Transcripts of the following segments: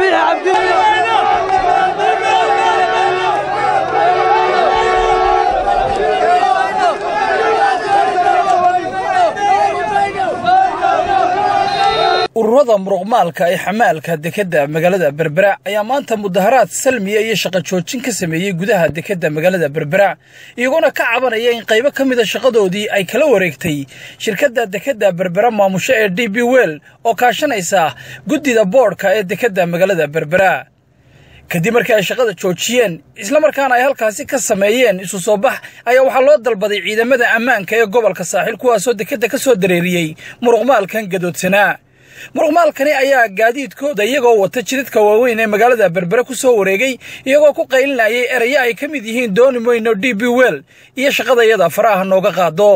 biixi cabdi ururada muruqmaalka ee xamaalka dekedda magaalada berbera ayaa maanta mudaharaad salmiya iyo shaqo joojin ka sameeyey gudaha dekedda magaalada berbera iyagoona ka cabanaya in qaybo ka mida shaqadoodii ay kala wareegtay shirkadda dekedda berbera maamusho ee d b wel oo kaashanaysa guddida boodhka ee dekedda magaalada berbera kadib markii ay shaqada joojiyeen islamarkaana ay halkaasi ka sameeyeen isu soo bax ayaa waxaa loo dalbaday ciidamada ammaanka ee gobolka saaxiil kuwaasoo dekedda ka soo dareeriyey muruqmaalkan gadoodsanaa muruqmaalkani ayaa gaadiidkooda iyagoo wata jidadka waaweyn ee magaalada berbere ku soo wareegay iyagoo ku qaylinayay erayo ay ka mid yihiin dooni moyno d b wel iyo shaqadayada faraha nooga qaado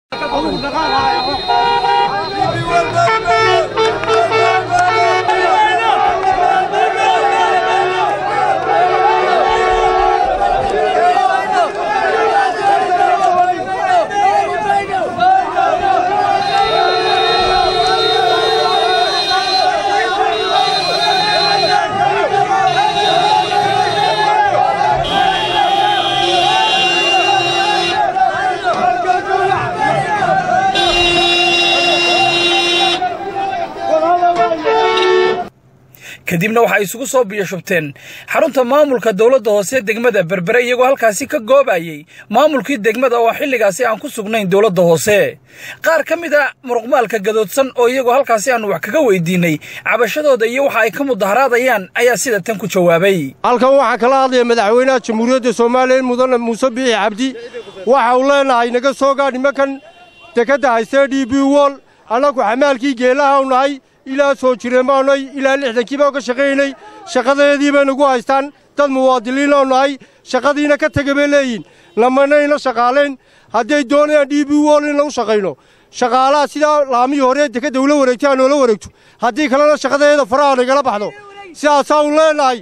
kadibna waxay isugu soo biyashubteen xarunta maamulka dowladda hoose degmada berbere iyagoo halkaasi ka goobayey maamulkii degmada oo xilligaasi aan ku sugnayn dowladda hoose qaar ka mid a muruqmaalka gadoodsan oo iyagoo halkaasi aanu wax kaga weydiinnay cabashadooda iyo waxa ay ka mudaharaadayaan ayaa sida tan ku jawaabay halkan waxaa kala hadlaya madaxweynaha jamhuuriyadda soomaaliya mudane muuse biixi cabdi waxa uu leenahay naga soo gaadh nimankan dekedda haystee d b wol annagu xamaalkii geelaha u nahay ilaa soo jireen baanay ilaa lixdankii baan ka shaqaynay shaqadeedii bay nagu haystaan dad muwaadiliinoo nahay shaqadiina ka tega bay leeyihin lamanayna shaqaalayn hadday doonayaan d b wol in lagu shaqayno shaqaalaha sidaa laamihii hore dekedda ula wareegtay ha noola wareegto haddii kalena shaqadeeda faraha nagala baxdo sidaasaanu leenahay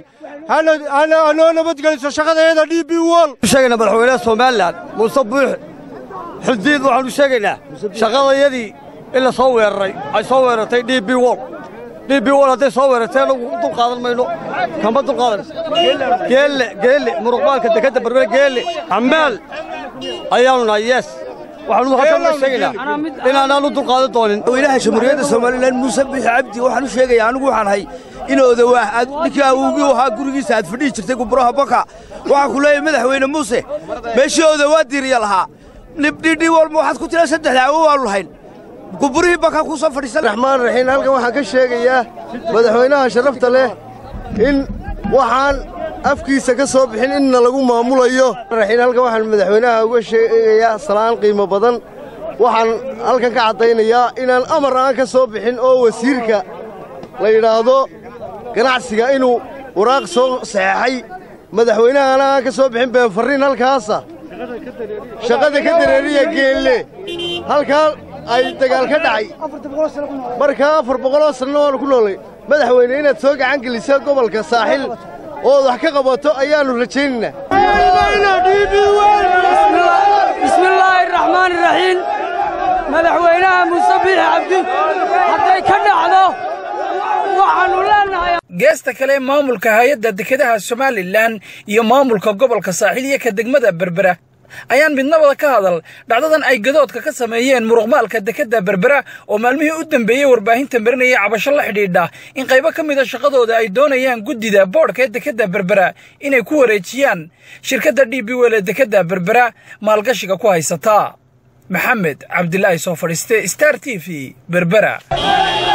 hanoo nabadgeliso shaqadeeda d b wol sheegayna madaxweynaha somalilan muuse buux xildiid waxaanu sheegaynaa shaqadayadii in la soo weeraray ay soo weerartay d b wol d b wol hadday soo weerartay anagu dul qaadan mayno kama dul qaadan geelle geelle muruqmaalka dekedda berbere geelle xambaal ayaanu nahay yees waxaanu halkan la sheegaynaa inaanaanu dul qaadan doonin madaxweynaha jamhuuriyadda somalilan muuse biixi cabdi waxaan u sheegayaa anigu waxaan ahay in odawaah aad ninkii awowgii ahaa gurigiisa aad fadhihi jirtay guburaha baka waxaan ku leeyahay madaxweyne muuse meeshii odawaa diiriya lahaa dhidhi walma waxaad ku tiraa saddexda awo waanu lahayn guburihii bakaa kuu soo fadhiisan raxmaan raxiim halkan waxaan ka sheegayaa madaxweynaha sharafta leh in waxaan afkiisa ka soo bixin inna lagu maamulayo raxiin halkan waxaan madaxweynaha uga sheegayaa salaan qiimo badan waxaan halkan ka caddaynayaa inaan amar aan ka soo bixin oo wasiirka la yidhaahdo ganacsiga inuu waraaq soo saxeexay madaxweynahana aan ka soo bixin beenfarriin halkaasa shaqada ka dareeriya geelle halkaa ay dagaal ka dhacay markaa afar boqoloo sanno waanu ku noolay madaxweyne inaad soo gacan geliso gobolka saaxil ood wax ka qabato ayaannu rajaynaynaa bismillaahi raxmaani raxiim madaxweynaha muuse biixi cabdi hadday ka dhacdo waxaannu leenahay geesta kale maamulka hay-adda dekedaha somalilan iyo maamulka gobolka saaxiil iyo ka degmada berbera ayaan midnabada ka hadal dhacdadan ay gadoodka ka sameeyeen muruqmaalka dekedda berbera oo maalmihii u dambeeyey warbaahinta marinayay cabasho la xidhiidha in qaybo ka mida shaqadooda ay doonayaan guddida boodhka ee dekedda berbera inay ku wareejiyaan shirkadda d b wel ee dekedda berbera maalgashiga ku haysata maxamed cabdilaahi soo fadhiiste star t v berbera